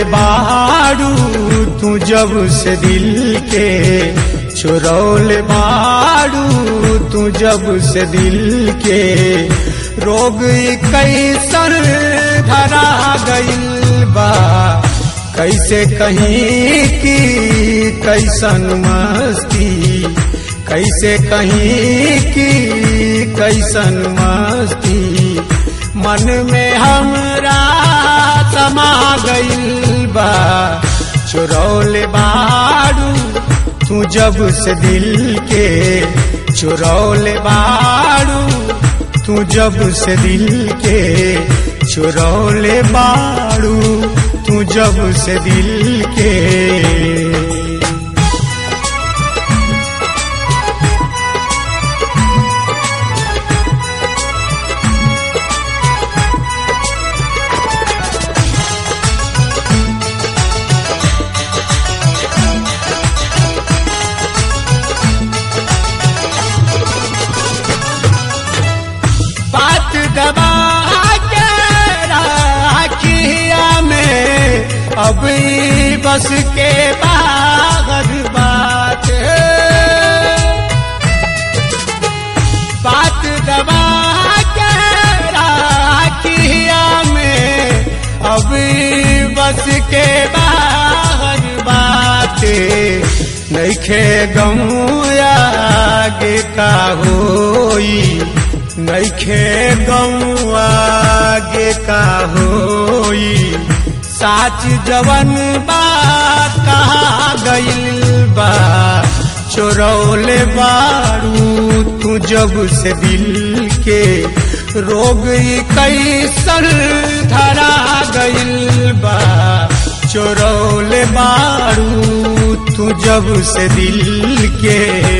चुरौले बाड़ू तू जब से दिल के चुरौले बाड़ू तू जब से दिल के रोग कैसन धरा गइल बा कैसे कहीं की कैसन मस्ती कैसे कहीं की कैसन मस्ती मन में हमरा समा गइल बा चुरौले बाड़ू तू जब से दिल के चुरौले बाड़ू तू जब से दिल के चुरौले बाड़ू तू जब से दिल के बात दबा के राखिया में अब ई बस के बाहर बात बात दबा के राखिया में अब ई बस के बाहर बात नैखे गमुया आगे का होई नैखे गौआ आगे का होई साच जवन बा कहा गइल बा चोरौले बारू तू जब से दिल के रोग कैसन धरा गइल बा चोरौले बारू तू जब से दिल के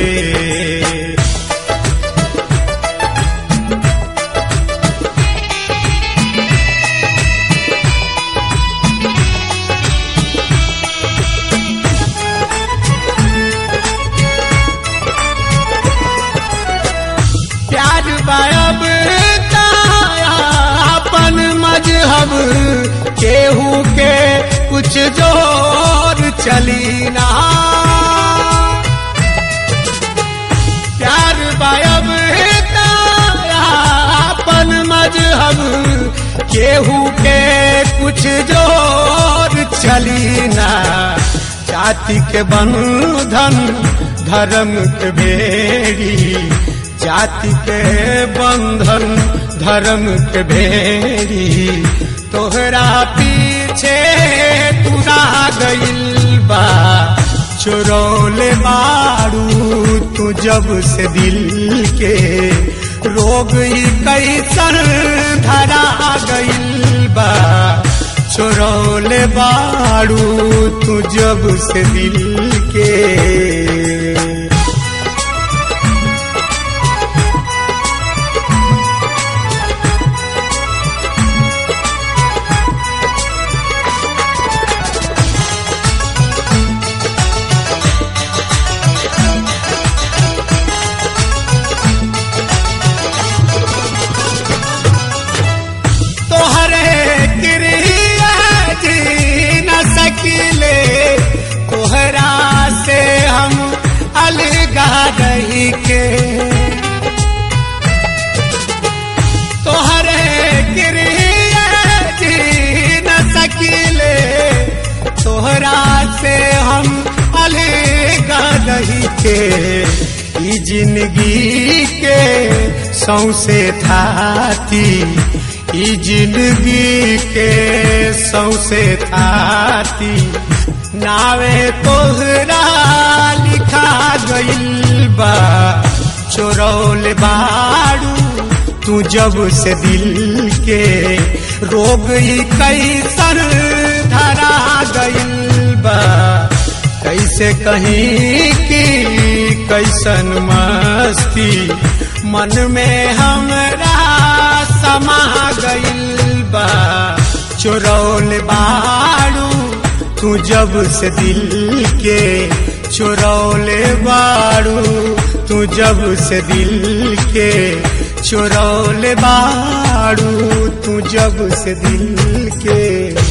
प्यार बायब अपन मजहब केहू के कुछ जोर चली ना प्यार बायब अपन मजहब केहू के कुछ जोर चली ना जाति के बंधन धर्म के बेड़ी जाति के बंधन धर्म के भेड़ी तोहरा पीछे तुरा गइल बा चोरौले बाड़ू तू जब से दिल के रोग कैसन धरा गइल बा चोरौले बाड़ू तू जब से दिल के तोहरे क्रिया जी न सकिले तोहरा से हम अलगा रही के तोहरे क्रिया जी न सकिले तोहरा से हम अलगा रही के ई जिंदगी के सौसे थाती ई जिंदगी के सौसे थाती नावे तोहरा लिखा गइल बा चोरौल बाड़ू तू जब से दिल के रोग कैसन धरा गइल बा कैसे कहीं की कैसन मस्ती मन में हमरा समा गइल बा चोरौल बाड़ू तू जब से दिल के चोरौले बाड़ू तू जब से दिल के चोरौले बाड़ू तू जब से दिल के